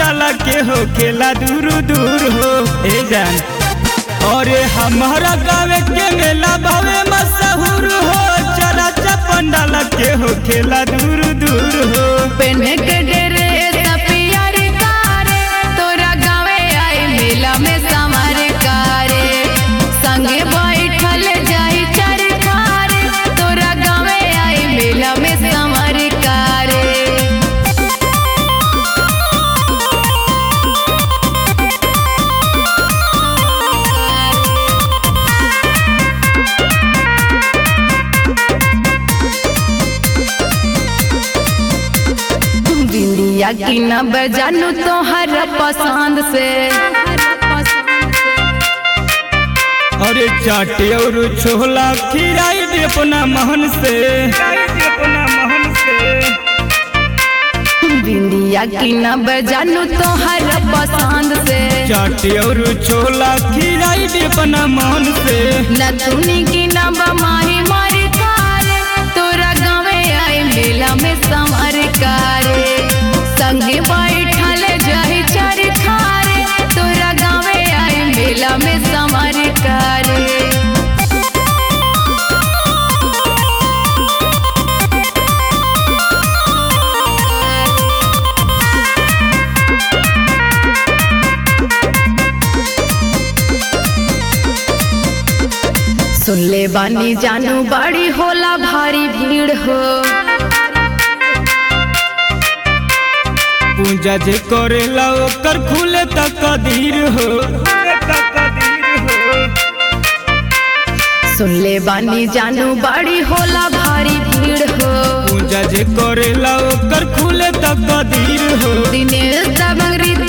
पंडाल के हो खेला दूर दूर हो ए जान अरे हमारा गाँव के मेला बावे मशहूर हो चला चा पंडाल के हो खेला दूर दूर हो पेन्हे के डेरे सपियर कारे तोरा गावे आई मेला में समार कारे संगे बैठल जाई चरखारे तोरा गावे आई मेला में समार कारे बिंदिया की न बजानू तोहर पसंद से अरे चाटे और छोला खिलाई दे अपना महन से बिंदिया की न बजानू तोहर पसंद से चाटे और छोला खिलाई दे अपना महन से नथुनी की न बमाही मारी कारे तोरा गावे आई मेला में संवर कारे संगे बैठल जाई चार खारे तोरा गावे आई मेला में संवर कारे सुन ले बानी जानू बड़ी होला भारी भीड़ हो पूजा जे करेला ओकर खुले तक कदीर हो सुन ले बानी जानू बड़ी होला भारी भीड़ हो पूजा जे करेला ओकर खुले तक कदीर हो दिनेश दबंग